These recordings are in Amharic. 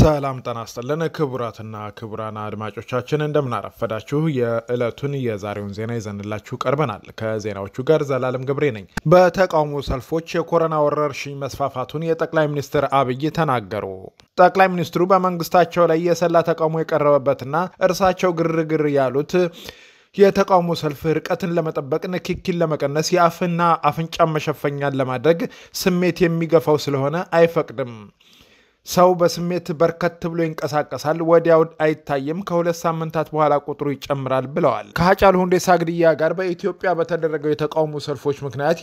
ሰላም ጤና ይስጥልን ክቡራትና ክቡራን አድማጮቻችን እንደምናረፈዳችሁ የዕለቱን የዛሬውን ዜና ይዘንላችሁ ቀርበናል። ከዜናዎቹ ጋር ዘላለም ገብሬ ነኝ። በተቃውሞ ሰልፎች የኮሮና ወረርሽኝ መስፋፋቱን የጠቅላይ ሚኒስትር አብይ ተናገሩ። ጠቅላይ ሚኒስትሩ በመንግስታቸው ላይ የሰላ ተቃውሞ የቀረበበትና እርሳቸው ግርግር ያሉት የተቃውሞ ሰልፍ ርቀትን ለመጠበቅ ንክኪን ለመቀነስ የአፍና አፍንጫ መሸፈኛን ለማድረግ ስሜት የሚገፋው ስለሆነ አይፈቅድም። ሰው በስሜት በርከት ብሎ ይንቀሳቀሳል፣ ወዲያው አይታይም። ከሁለት ሳምንታት በኋላ ቁጥሩ ይጨምራል ብለዋል። ከሀጫሉ ሁንዴሳ ግድያ ጋር በኢትዮጵያ በተደረገው የተቃውሞ ሰልፎች ምክንያት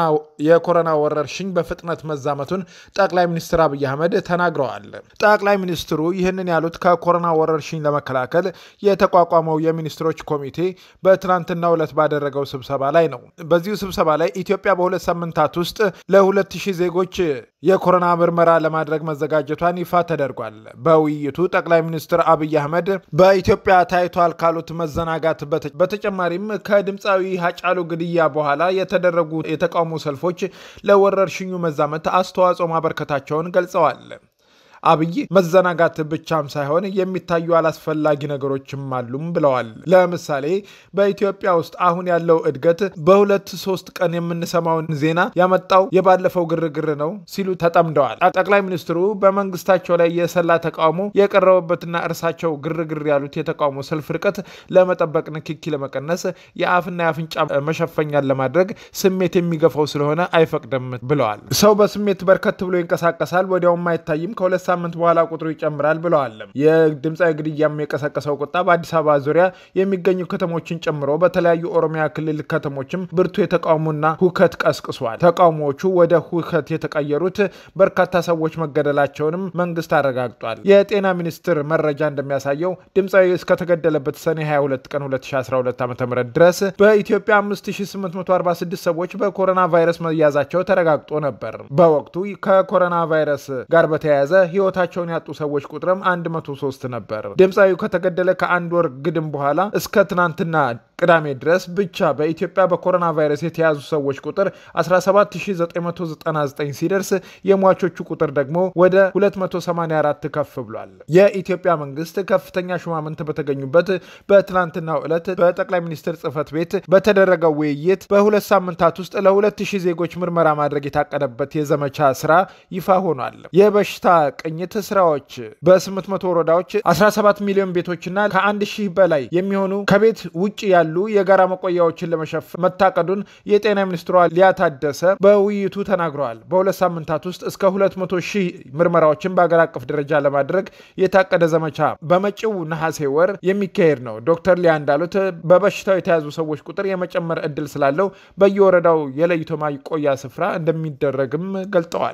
የኮሮና ወረርሽኝ በፍጥነት መዛመቱን ጠቅላይ ሚኒስትር አብይ አህመድ ተናግረዋል። ጠቅላይ ሚኒስትሩ ይህንን ያሉት ከኮሮና ወረርሽኝ ለመከላከል የተቋቋመው የሚኒስትሮች ኮሚቴ በትናንትናው ዕለት ባደረገው ስብሰባ ላይ ነው። በዚሁ ስብሰባ ላይ ኢትዮጵያ በሁለት ሳምንታት ውስጥ ለሁለት ሺህ ዜጎች የኮሮና ምርመራ ለማድረግ መዘጋጀቷን ይፋ ተደርጓል። በውይይቱ ጠቅላይ ሚኒስትር አብይ አህመድ በኢትዮጵያ ታይቷል ካሉት መዘናጋት በተጨማሪም ከድምፃዊ ሀጫሉ ግድያ በኋላ የተደረጉ የተቃውሞ ሰልፎች ለወረርሽኙ መዛመት አስተዋጽኦ ማበርከታቸውን ገልጸዋል። አብይ መዘናጋት ብቻም ሳይሆን የሚታዩ አላስፈላጊ ነገሮችም አሉም ብለዋል። ለምሳሌ በኢትዮጵያ ውስጥ አሁን ያለው እድገት በሁለት ሶስት ቀን የምንሰማውን ዜና ያመጣው የባለፈው ግርግር ነው ሲሉ ተጠምደዋል። ጠቅላይ ሚኒስትሩ በመንግስታቸው ላይ የሰላ ተቃውሞ የቀረበበትና እርሳቸው ግርግር ያሉት የተቃውሞ ሰልፍ ርቀት ለመጠበቅ ንክኪ ለመቀነስ የአፍና የአፍንጫ መሸፈኛን ለማድረግ ስሜት የሚገፋው ስለሆነ አይፈቅድም ብለዋል። ሰው በስሜት በርከት ብሎ ይንቀሳቀሳል፣ ወዲያውም አይታይም ከሁለት ሳምንት በኋላ ቁጥሩ ይጨምራል ብለዋል። የድምፃዊ ግድያም የቀሰቀሰው ቁጣ በአዲስ አበባ ዙሪያ የሚገኙ ከተሞችን ጨምሮ በተለያዩ ኦሮሚያ ክልል ከተሞችም ብርቱ የተቃውሞና ሁከት ቀስቅሷል። ተቃውሞዎቹ ወደ ሁከት የተቀየሩት በርካታ ሰዎች መገደላቸውንም መንግስት አረጋግጧል። የጤና ሚኒስቴር መረጃ እንደሚያሳየው ድምፃዊ እስከተገደለበት ሰኔ 22 ቀን 2012 ዓ ም ድረስ በኢትዮጵያ 5846 ሰዎች በኮሮና ቫይረስ መያዛቸው ተረጋግጦ ነበር። በወቅቱ ከኮሮና ቫይረስ ጋር በተያያዘ ህይወታቸውን ያጡ ሰዎች ቁጥርም 103 ነበር። ድምፃዊው ከተገደለ ከአንድ ወር ግድም በኋላ እስከ ትናንትና ቅዳሜ ድረስ ብቻ በኢትዮጵያ በኮሮና ቫይረስ የተያዙ ሰዎች ቁጥር 17999 ሲደርስ የሟቾቹ ቁጥር ደግሞ ወደ 284 ከፍ ብሏል። የኢትዮጵያ መንግስት ከፍተኛ ሹማምንት በተገኙበት በትናንትናው ዕለት በጠቅላይ ሚኒስትር ጽህፈት ቤት በተደረገው ውይይት በሁለት ሳምንታት ውስጥ ለ2000 ዜጎች ምርመራ ማድረግ የታቀደበት የዘመቻ ስራ ይፋ ሆኗል። የበሽታ ቅኝት ስራዎች በ800 ወረዳዎች 17 ሚሊዮን ቤቶችና ከአንድ ሺህ በላይ የሚሆኑ ከቤት ውጭ ያሉ የጋራ መቆያዎችን ለመሸፈን መታቀዱን የጤና ሚኒስትሯ ሊያ ታደሰ በውይይቱ ተናግረዋል። በሁለት ሳምንታት ውስጥ እስከ 200 ሺህ ምርመራዎችን በአገር አቀፍ ደረጃ ለማድረግ የታቀደ ዘመቻ በመጪው ነሐሴ ወር የሚካሄድ ነው። ዶክተር ሊያ እንዳሉት በበሽታው የተያዙ ሰዎች ቁጥር የመጨመር እድል ስላለው በየወረዳው የለይቶ ማቆያ ስፍራ እንደሚደረግም ገልጠዋል።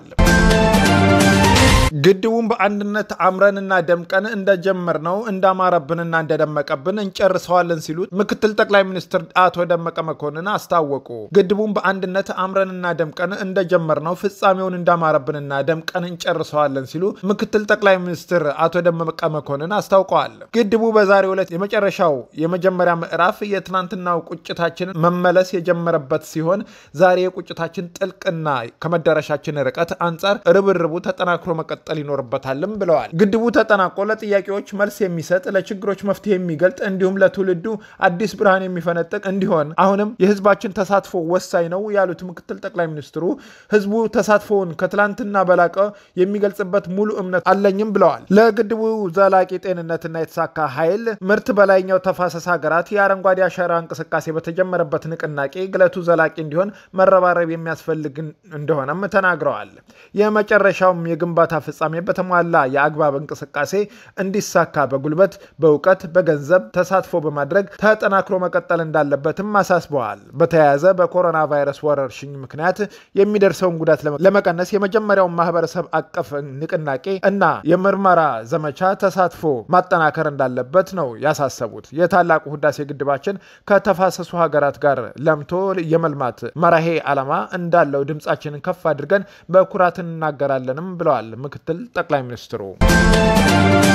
ግድቡን በአንድነት አምረንና ደምቀን እንደጀመር ነው እንዳማረብንና እንደደመቀብን እንጨርሰዋለን ሲሉ ምክትል ጠቅላይ ሚኒስትር አቶ ደመቀ መኮንን አስታወቁ። ግድቡን በአንድነት አምረንና ደምቀን እንደጀመር ነው ፍጻሜውን እንዳማረብንና ደምቀን እንጨርሰዋለን ሲሉ ምክትል ጠቅላይ ሚኒስትር አቶ ደመቀ መኮንን አስታውቀዋል። ግድቡ በዛሬው ዕለት የመጨረሻው የመጀመሪያ ምዕራፍ የትናንትናው ቁጭታችን መመለስ የጀመረበት ሲሆን ዛሬ የቁጭታችን ጥልቅና ከመዳረሻችን ርቀት አንጻር ርብርቡ ተጠናክሮ መቀጠል ይኖርበታልም ብለዋል። ግድቡ ተጠናቆ ለጥያቄዎች መልስ የሚሰጥ ለችግሮች መፍትሄ የሚገልጥ እንዲሁም ለትውልዱ አዲስ ብርሃን የሚፈነጥቅ እንዲሆን አሁንም የሕዝባችን ተሳትፎ ወሳኝ ነው ያሉት ምክትል ጠቅላይ ሚኒስትሩ ሕዝቡ ተሳትፎውን ከትላንትና በላቀ የሚገልጽበት ሙሉ እምነት አለኝም ብለዋል። ለግድቡ ዘላቂ ጤንነትና የተሳካ ኃይል ምርት በላይኛው ተፋሰስ ሀገራት የአረንጓዴ አሻራ እንቅስቃሴ በተጀመረበት ንቅናቄ ግለቱ ዘላቂ እንዲሆን መረባረብ የሚያስፈልግ እንደሆነም ተናግረዋል። የመጨረሻውም የግንባታ ፍጻሜ በተሟላ የአግባብ እንቅስቃሴ እንዲሳካ በጉልበት፣ በእውቀት፣ በገንዘብ ተሳትፎ በማድረግ ተጠናክሮ መቀጠል እንዳለበትም አሳስበዋል። በተያያዘ በኮሮና ቫይረስ ወረርሽኝ ምክንያት የሚደርሰውን ጉዳት ለመቀነስ የመጀመሪያውን ማህበረሰብ አቀፍ ንቅናቄ እና የምርመራ ዘመቻ ተሳትፎ ማጠናከር እንዳለበት ነው ያሳሰቡት። የታላቁ ህዳሴ ግድባችን ከተፋሰሱ ሀገራት ጋር ለምቶ የመልማት መራሄ ዓላማ እንዳለው ድምፃችንን ከፍ አድርገን በኩራት እናገራለንም ብለዋል ምክትል ጠቅላይ ሚኒስትሩ።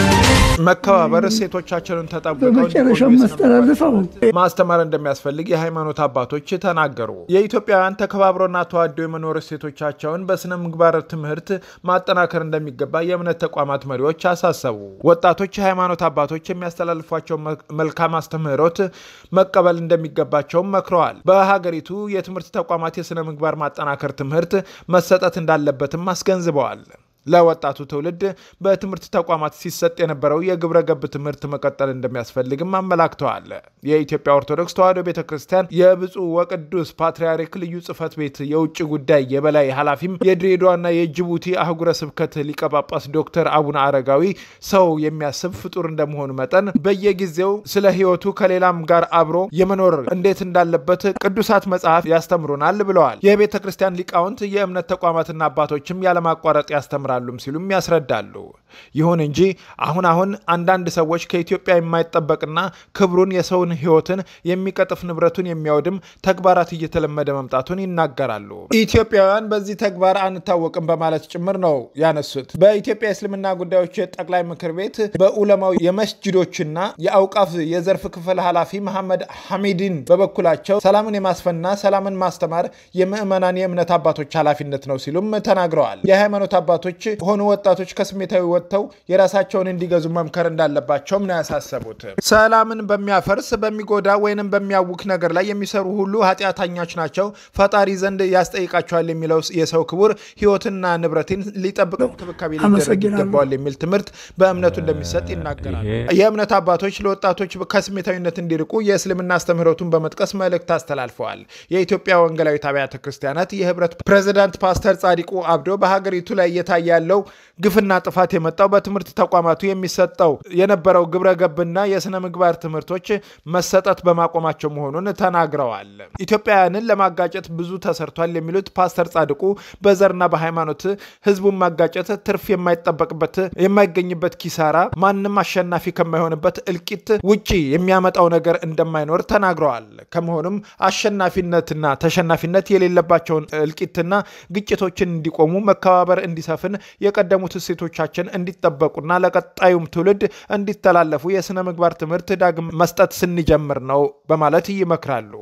መከባበር እሴቶቻችንን ተጠብቀው በመጨረሻው ማስተላልፈው ማስተማር እንደሚያስፈልግ የሃይማኖት አባቶች ተናገሩ። የኢትዮጵያውያን ተከባብረውና ተዋደው የመኖር እሴቶቻቸውን በስነ ምግባር ትምህርት ማጠናከር እንደሚገባ የእምነት ተቋማት መሪዎች አሳሰቡ። ወጣቶች የሃይማኖት አባቶች የሚያስተላልፏቸው መልካም አስተምህሮት መቀበል እንደሚገባቸውም መክረዋል። በሀገሪቱ የትምህርት ተቋማት የስነ ምግባር ማጠናከር ትምህርት መሰጠት እንዳለበትም አስገንዝበዋል። ለወጣቱ ትውልድ በትምህርት ተቋማት ሲሰጥ የነበረው የግብረ ገብ ትምህርት መቀጠል እንደሚያስፈልግም አመላክተዋል። የኢትዮጵያ ኦርቶዶክስ ተዋሕዶ ቤተ ክርስቲያን የብፁዕ ወቅዱስ ፓትርያርክ ልዩ ጽሕፈት ቤት የውጭ ጉዳይ የበላይ ኃላፊም የድሬዳዋና የጅቡቲ አህጉረ ስብከት ሊቀ ጳጳስ ዶክተር አቡነ አረጋዊ ሰው የሚያስብ ፍጡር እንደመሆኑ መጠን በየጊዜው ስለ ሕይወቱ ከሌላም ጋር አብሮ የመኖር እንዴት እንዳለበት ቅዱሳት መጽሐፍ ያስተምሩናል ብለዋል። የቤተ ክርስቲያን ሊቃውንት የእምነት ተቋማትና አባቶችም ያለማቋረጥ ያስተምራል ሉም ሲሉም ያስረዳሉ። ይሁን እንጂ አሁን አሁን አንዳንድ ሰዎች ከኢትዮጵያ የማይጠበቅና ክብሩን የሰውን ሕይወትን የሚቀጥፍ ንብረቱን የሚያወድም ተግባራት እየተለመደ መምጣቱን ይናገራሉ። ኢትዮጵያውያን በዚህ ተግባር አንታወቅም በማለት ጭምር ነው ያነሱት። በኢትዮጵያ የእስልምና ጉዳዮች ጠቅላይ ምክር ቤት በኡለማው የመስጅዶችና የአውቃፍ የዘርፍ ክፍል ኃላፊ መሐመድ ሐሚዲን በበኩላቸው ሰላምን የማስፈንና ሰላምን ማስተማር የምዕመናን የእምነት አባቶች ኃላፊነት ነው ሲሉም ተናግረዋል። የሃይማኖት አባቶች ሆኑ ወጣቶች ከስሜታዊ ወጥተው የራሳቸውን እንዲገዙ መምከር እንዳለባቸውም ነው ያሳሰቡት። ሰላምን በሚያፈርስ በሚጎዳ ወይንም በሚያውክ ነገር ላይ የሚሰሩ ሁሉ ኃጢአተኞች ናቸው፣ ፈጣሪ ዘንድ ያስጠይቃቸዋል የሚለው የሰው ክቡር ሕይወትና ንብረትን ሊጠብቅ እንክብካቤ ሊደረግ ይገባዋል የሚል ትምህርት በእምነቱ እንደሚሰጥ ይናገራል። የእምነት አባቶች ለወጣቶች ከስሜታዊነት እንዲርቁ የእስልምና አስተምህሮቱን በመጥቀስ መልእክት አስተላልፈዋል። የኢትዮጵያ ወንጌላዊት አብያተ ክርስቲያናት የህብረት ፕሬዚዳንት ፓስተር ጻዲቁ አብዶ በሀገሪቱ ላይ እየታየ ያለው ግፍና ጥፋት የመጣው በትምህርት ተቋማቱ የሚሰጠው የነበረው ግብረ ገብና የስነ ምግባር ትምህርቶች መሰጠት በማቆማቸው መሆኑን ተናግረዋል። ኢትዮጵያውያንን ለማጋጨት ብዙ ተሰርቷል የሚሉት ፓስተር ጻድቁ በዘርና በሃይማኖት ህዝቡን ማጋጨት ትርፍ የማይጠበቅበት የማይገኝበት ኪሳራ፣ ማንም አሸናፊ ከማይሆንበት እልቂት ውጪ የሚያመጣው ነገር እንደማይኖር ተናግረዋል። ከመሆኑም አሸናፊነትና ተሸናፊነት የሌለባቸውን እልቂትና ግጭቶችን እንዲቆሙ መከባበር እንዲሰፍን የቀደሙት እሴቶቻችን እንዲጠበቁና ለቀጣዩም ትውልድ እንዲተላለፉ የሥነ ምግባር ትምህርት ዳግም መስጠት ስንጀምር ነው በማለት ይመክራሉ።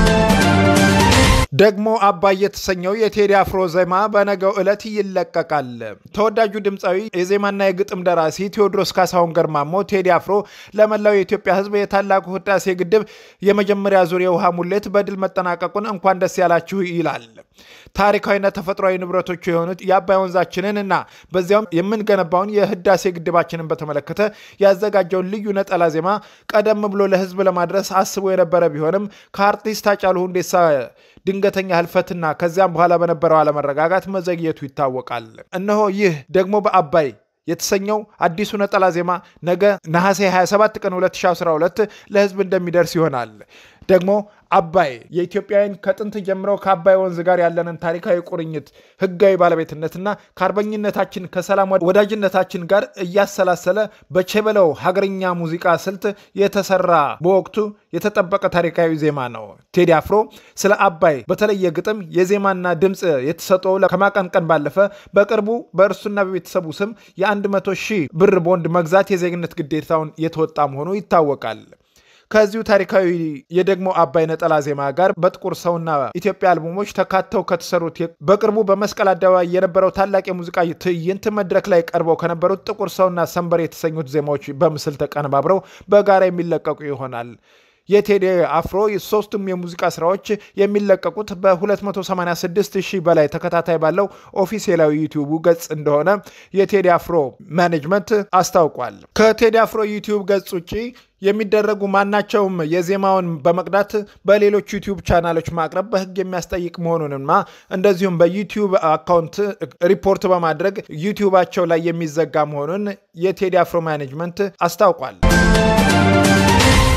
ደግሞ አባይ የተሰኘው የቴዲ አፍሮ ዜማ በነገው ዕለት ይለቀቃል። ተወዳጁ ድምፃዊ የዜማና የግጥም ደራሲ ቴዎድሮስ ካሳሁን ገርማሞ ቴዲ አፍሮ ለመላው የኢትዮጵያ ሕዝብ የታላቁ ህዳሴ ግድብ የመጀመሪያ ዙር የውሃ ሙሌት በድል መጠናቀቁን እንኳን ደስ ያላችሁ ይላል። ታሪካዊና ተፈጥሯዊ ንብረቶቹ የሆኑት የአባይ ወንዛችንን እና በዚያውም የምንገነባውን የህዳሴ ግድባችንን በተመለከተ ያዘጋጀውን ልዩ ነጠላ ዜማ ቀደም ብሎ ለህዝብ ለማድረስ አስቦ የነበረ ቢሆንም ከአርቲስት ሃጫሉ ሁንዴሳ ድንገተኛ ህልፈትና ከዚያም በኋላ በነበረው አለመረጋጋት መዘግየቱ ይታወቃል። እነሆ ይህ ደግሞ በአባይ የተሰኘው አዲሱ ነጠላ ዜማ ነገ ነሐሴ 27 ቀን 2012 ለህዝብ እንደሚደርስ ይሆናል። ደግሞ አባይ የኢትዮጵያውያን ከጥንት ጀምረው ከአባይ ወንዝ ጋር ያለንን ታሪካዊ ቁርኝት፣ ህጋዊ ባለቤትነትና ከአርበኝነታችን ከሰላም ወዳጅነታችን ጋር እያሰላሰለ በቸበለው ሀገርኛ ሙዚቃ ስልት የተሰራ በወቅቱ የተጠበቀ ታሪካዊ ዜማ ነው። ቴዲ አፍሮ ስለ አባይ በተለየ ግጥም የዜማና ድምፅ የተሰጠው ከማቀንቀን ባለፈ በቅርቡ በእርሱና በቤተሰቡ ስም የ100 ሺህ ብር ቦንድ መግዛት የዜግነት ግዴታውን የተወጣ መሆኑ ይታወቃል። ከዚሁ ታሪካዊ የደግሞ አባይ ነጠላ ዜማ ጋር በጥቁር ሰውና ኢትዮጵያ አልበሞች ተካተው ከተሰሩት በቅርቡ በመስቀል አደባባይ የነበረው ታላቅ የሙዚቃ ትዕይንት መድረክ ላይ ቀርበው ከነበሩት ጥቁር ሰውና ሰንበር የተሰኙት ዜማዎች በምስል ተቀነባብረው በጋራ የሚለቀቁ ይሆናል። የቴዲ አፍሮ ሶስቱም የሙዚቃ ስራዎች የሚለቀቁት በ286 ሺህ በላይ ተከታታይ ባለው ኦፊሴላዊ ዩቲዩቡ ገጽ እንደሆነ የቴዲ አፍሮ ማኔጅመንት አስታውቋል። ከቴዲ አፍሮ ዩቲዩብ ገጽ ውጭ የሚደረጉ ማናቸውም የዜማውን በመቅዳት በሌሎች ዩቲዩብ ቻናሎች ማቅረብ በሕግ የሚያስጠይቅ መሆኑንና እንደዚሁም በዩቲዩብ አካውንት ሪፖርት በማድረግ ዩቲዩባቸው ላይ የሚዘጋ መሆኑን የቴዲ አፍሮ ማኔጅመንት አስታውቋል።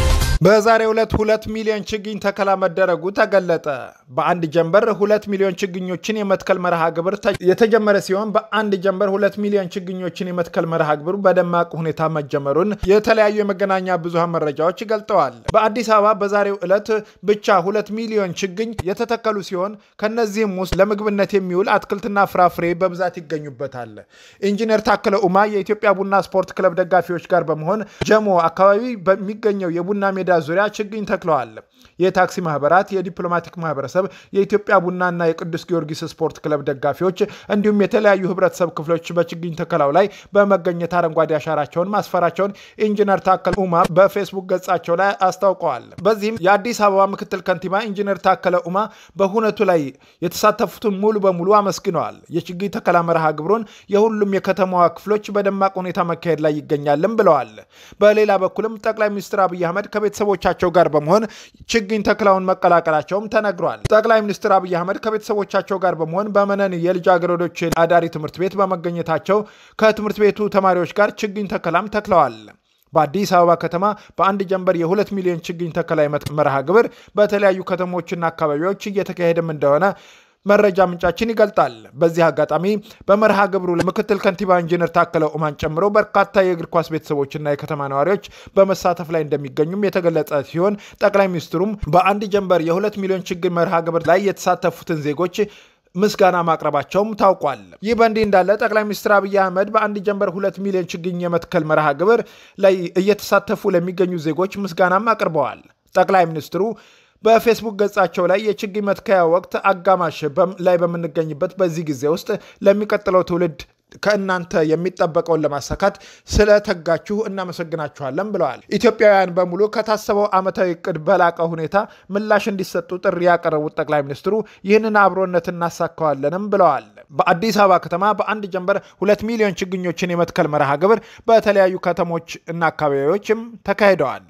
በዛሬው ዕለት ሁለት ሚሊዮን ችግኝ ተከላ መደረጉ ተገለጠ። በአንድ ጀንበር ሁለት ሚሊዮን ችግኞችን የመትከል መርሃ ግብር የተጀመረ ሲሆን በአንድ ጀንበር ሁለት ሚሊዮን ችግኞችን የመትከል መርሃ ግብሩ በደማቅ ሁኔታ መጀመሩን የተለያዩ የመገናኛ ብዙሃን መረጃዎች ገልጠዋል። በአዲስ አበባ በዛሬው ዕለት ብቻ ሁለት ሚሊዮን ችግኝ የተተከሉ ሲሆን ከነዚህም ውስጥ ለምግብነት የሚውል አትክልትና ፍራፍሬ በብዛት ይገኙበታል። ኢንጂነር ታከለ ኡማ የኢትዮጵያ ቡና ስፖርት ክለብ ደጋፊዎች ጋር በመሆን ጀሞ አካባቢ በሚገኘው የቡና ሜዳ ዙሪያ ችግኝ ተክለዋል። የታክሲ ማህበራት፣ የዲፕሎማቲክ ማህበረሰብ፣ የኢትዮጵያ ቡናና የቅዱስ ጊዮርጊስ ስፖርት ክለብ ደጋፊዎች እንዲሁም የተለያዩ ህብረተሰብ ክፍሎች በችግኝ ተከላው ላይ በመገኘት አረንጓዴ አሻራቸውን ማስፈራቸውን ኢንጂነር ታከለ ኡማ በፌስቡክ ገጻቸው ላይ አስታውቀዋል። በዚህም የአዲስ አበባ ምክትል ከንቲባ ኢንጂነር ታከለ ኡማ በሁነቱ ላይ የተሳተፉትን ሙሉ በሙሉ አመስግነዋል። የችግኝ ተከላ መርሃ ግብሩን የሁሉም የከተማዋ ክፍሎች በደማቅ ሁኔታ መካሄድ ላይ ይገኛልም ብለዋል። በሌላ በኩልም ጠቅላይ ሚኒስትር አብይ አህመድ ከቤተሰቦቻቸው ጋር በመሆን ችግኝ ተክላውን መቀላቀላቸውም ተነግሯል። ጠቅላይ ሚኒስትር አብይ አህመድ ከቤተሰቦቻቸው ጋር በመሆን በመነን የልጃገረዶች አዳሪ ትምህርት ቤት በመገኘታቸው ከትምህርት ቤቱ ተማሪዎች ጋር ችግኝ ተከላም ተክለዋል። በአዲስ አበባ ከተማ በአንድ ጀንበር የሁለት ሚሊዮን ችግኝ ተከላ መርሃ ግብር በተለያዩ ከተሞችና አካባቢዎች እየተካሄደም እንደሆነ መረጃ ምንጫችን ይገልጣል። በዚህ አጋጣሚ በመርሃ ግብሩ ምክትል ከንቲባ ኢንጂነር ታከለ ኡማን ጨምሮ በርካታ የእግር ኳስ ቤተሰቦችና የከተማ ነዋሪዎች በመሳተፍ ላይ እንደሚገኙም የተገለጸ ሲሆን ጠቅላይ ሚኒስትሩም በአንድ ጀንበር የሁለት ሚሊዮን ችግኝ መርሃ ግብር ላይ የተሳተፉትን ዜጎች ምስጋና ማቅረባቸውም ታውቋል። ይህ በእንዲህ እንዳለ ጠቅላይ ሚኒስትር አብይ አህመድ በአንድ ጀንበር ሁለት ሚሊዮን ችግኝ የመትከል መርሃ ግብር ላይ እየተሳተፉ ለሚገኙ ዜጎች ምስጋናም አቅርበዋል። ጠቅላይ ሚኒስትሩ በፌስቡክ ገጻቸው ላይ የችግኝ መትከያ ወቅት አጋማሽ ላይ በምንገኝበት በዚህ ጊዜ ውስጥ ለሚቀጥለው ትውልድ ከእናንተ የሚጠበቀውን ለማሳካት ስለተጋችሁ እናመሰግናችኋለን ብለዋል። ኢትዮጵያውያን በሙሉ ከታሰበው ዓመታዊ እቅድ በላቀ ሁኔታ ምላሽ እንዲሰጡ ጥሪ ያቀረቡት ጠቅላይ ሚኒስትሩ ይህንን አብሮነት እናሳካዋለንም ብለዋል። በአዲስ አበባ ከተማ በአንድ ጀንበር ሁለት ሚሊዮን ችግኞችን የመትከል መርሃ ግብር በተለያዩ ከተሞች እና አካባቢዎችም ተካሂደዋል።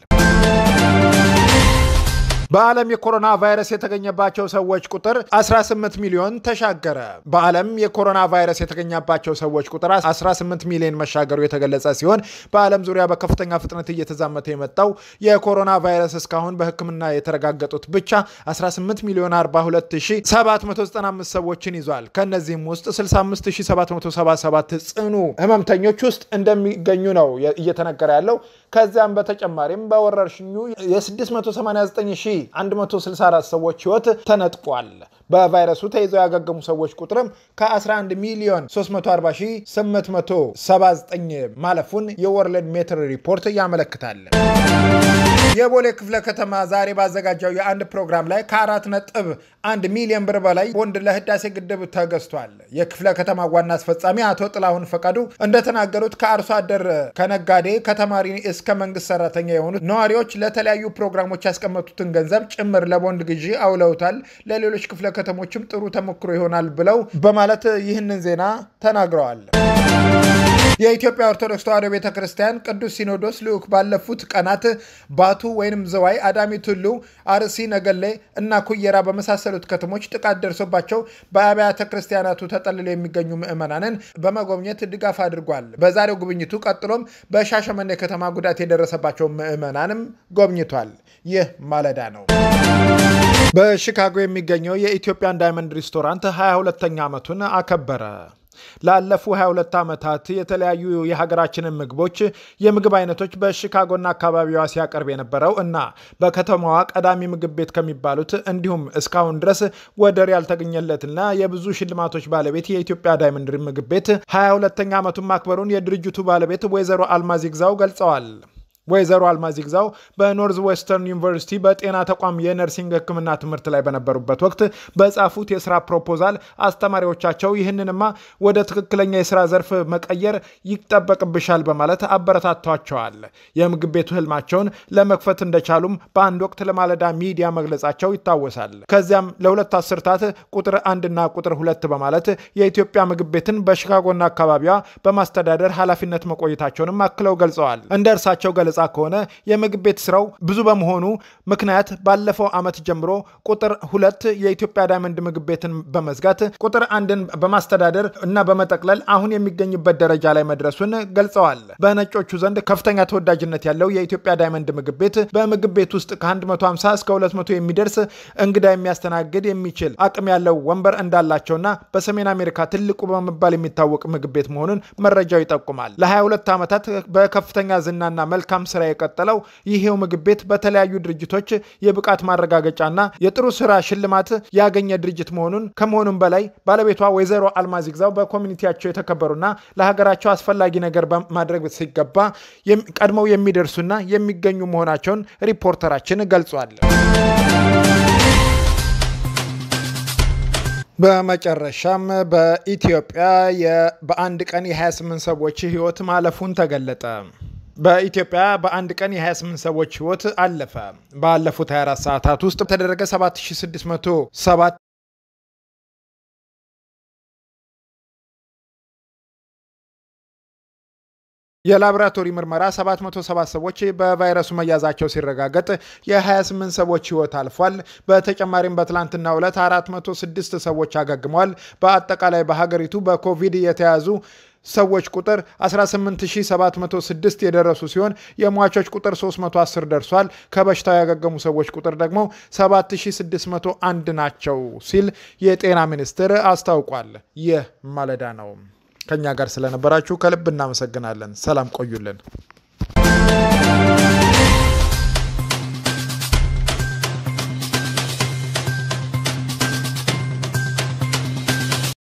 በዓለም የኮሮና ቫይረስ የተገኘባቸው ሰዎች ቁጥር 18 ሚሊዮን ተሻገረ። በዓለም የኮሮና ቫይረስ የተገኘባቸው ሰዎች ቁጥር 18 ሚሊዮን መሻገሩ የተገለጸ ሲሆን በዓለም ዙሪያ በከፍተኛ ፍጥነት እየተዛመተ የመጣው የኮሮና ቫይረስ እስካሁን በሕክምና የተረጋገጡት ብቻ 18 ሚሊዮን 42795 ሰዎችን ይዟል። ከእነዚህም ውስጥ 65777 ጽኑ ህመምተኞች ውስጥ እንደሚገኙ ነው እየተነገረ ያለው። ከዚያም በተጨማሪም በወረርሽኙ የ689 164 ሰዎች ህይወት ተነጥቋል። በቫይረሱ ተይዘው ያገገሙ ሰዎች ቁጥርም ከ11 ሚሊዮን 340879 ማለፉን የወርልድ ሜትር ሪፖርት ያመለክታል። የቦሌ ክፍለ ከተማ ዛሬ ባዘጋጀው የአንድ ፕሮግራም ላይ ከአራት ነጥብ አንድ ሚሊዮን ብር በላይ ቦንድ ለህዳሴ ግድብ ተገዝቷል። የክፍለ ከተማ ዋና አስፈጻሚ አቶ ጥላሁን ፈቃዱ እንደተናገሩት ከአርሶ አደር፣ ከነጋዴ፣ ከተማሪ እስከ መንግስት ሰራተኛ የሆኑት ነዋሪዎች ለተለያዩ ፕሮግራሞች ያስቀመጡትን ገንዘብ ጭምር ለቦንድ ግዢ አውለውታል። ለሌሎች ክፍለ ከተሞችም ጥሩ ተሞክሮ ይሆናል ብለው በማለት ይህንን ዜና ተናግረዋል። የኢትዮጵያ ኦርቶዶክስ ተዋሕዶ ቤተ ክርስቲያን ቅዱስ ሲኖዶስ ልዑክ ባለፉት ቀናት ባቱ ወይም ዝዋይ፣ አዳሚ ቱሉ፣ አርሲ ነገሌ እና ኩየራ በመሳሰሉት ከተሞች ጥቃት ደርሶባቸው በአብያተ ክርስቲያናቱ ተጠልለው የሚገኙ ምዕመናንን በመጎብኘት ድጋፍ አድርጓል። በዛሬው ጉብኝቱ ቀጥሎም በሻሸመኔ ከተማ ጉዳት የደረሰባቸው ምዕመናንም ጎብኝቷል። ይህ ማለዳ ነው። በሺካጎ የሚገኘው የኢትዮጵያን ዳይመንድ ሬስቶራንት 22ኛ ዓመቱን አከበረ። ላለፉ 22 ዓመታት የተለያዩ የሀገራችንን ምግቦች የምግብ አይነቶች በሺካጎና አካባቢዋ ሲያቀርብ የነበረው እና በከተማዋ ቀዳሚ ምግብ ቤት ከሚባሉት እንዲሁም እስካሁን ድረስ ወደር ያልተገኘለትና የብዙ ሽልማቶች ባለቤት የኢትዮጵያ ዳይመንድ ምግብ ቤት 22ኛ ዓመቱን ማክበሩን የድርጅቱ ባለቤት ወይዘሮ አልማዝ ይግዛው ገልጸዋል። ወይዘሮ አልማዝ ይግዛው በኖርዝ ዌስተርን ዩኒቨርሲቲ በጤና ተቋም የነርሲንግ ሕክምና ትምህርት ላይ በነበሩበት ወቅት በጻፉት የስራ ፕሮፖዛል አስተማሪዎቻቸው ይህንንማ ወደ ትክክለኛ የስራ ዘርፍ መቀየር ይጠበቅብሻል በማለት አበረታቷቸዋል። የምግብ ቤቱ ህልማቸውን ለመክፈት እንደቻሉም በአንድ ወቅት ለማለዳ ሚዲያ መግለጻቸው ይታወሳል። ከዚያም ለሁለት አስርታት ቁጥር አንድና ቁጥር ሁለት በማለት የኢትዮጵያ ምግብ ቤትን በሺካጎና አካባቢዋ በማስተዳደር ኃላፊነት መቆየታቸውንም አክለው ገልጸዋል። እንደ እርሳቸው ገለጻ ገለጻ ከሆነ የምግብ ቤት ስራው ብዙ በመሆኑ ምክንያት ባለፈው ዓመት ጀምሮ ቁጥር ሁለት የኢትዮጵያ ዳይመንድ ምግብ ቤትን በመዝጋት ቁጥር አንድን በማስተዳደር እና በመጠቅለል አሁን የሚገኝበት ደረጃ ላይ መድረሱን ገልጸዋል። በነጮቹ ዘንድ ከፍተኛ ተወዳጅነት ያለው የኢትዮጵያ ዳይመንድ ምግብ ቤት በምግብ ቤት ውስጥ ከ150 እስከ 200 የሚደርስ እንግዳ የሚያስተናግድ የሚችል አቅም ያለው ወንበር እንዳላቸውና በሰሜን አሜሪካ ትልቁ በመባል የሚታወቅ ምግብ ቤት መሆኑን መረጃው ይጠቁማል። ለ22 ዓመታት በከፍተኛ ዝናና መልካም ስራ የቀጠለው ይሄው ምግብ ቤት በተለያዩ ድርጅቶች የብቃት ማረጋገጫና የጥሩ ስራ ሽልማት ያገኘ ድርጅት መሆኑን ከመሆኑም በላይ ባለቤቷ ወይዘሮ አልማዝ ይግዛው በኮሚኒቲያቸው የተከበሩና ለሀገራቸው አስፈላጊ ነገር ማድረግ ሲገባ ቀድመው የሚደርሱና የሚገኙ መሆናቸውን ሪፖርተራችን ገልጿል። በመጨረሻም በኢትዮጵያ በአንድ ቀን የ28 ሰዎች ህይወት ማለፉን ተገለጠ። በኢትዮጵያ በአንድ ቀን የ28 ሰዎች ህይወት አለፈ። ባለፉት 24 ሰዓታት ውስጥ በተደረገ 7607 የላቦራቶሪ ምርመራ 707 ሰዎች በቫይረሱ መያዛቸው ሲረጋገጥ የ28 ሰዎች ህይወት አልፏል። በተጨማሪም በትላንትናው ዕለት 406 ሰዎች አገግመዋል። በአጠቃላይ በሀገሪቱ በኮቪድ የተያዙ ሰዎች ቁጥር 18706 የደረሱ ሲሆን የሟቾች ቁጥር 310 ደርሷል። ከበሽታው ያገገሙ ሰዎች ቁጥር ደግሞ 7601 ናቸው ሲል የጤና ሚኒስቴር አስታውቋል። ይህ ማለዳ ነው። ከኛ ጋር ስለነበራችሁ ከልብ እናመሰግናለን። ሰላም ቆዩልን።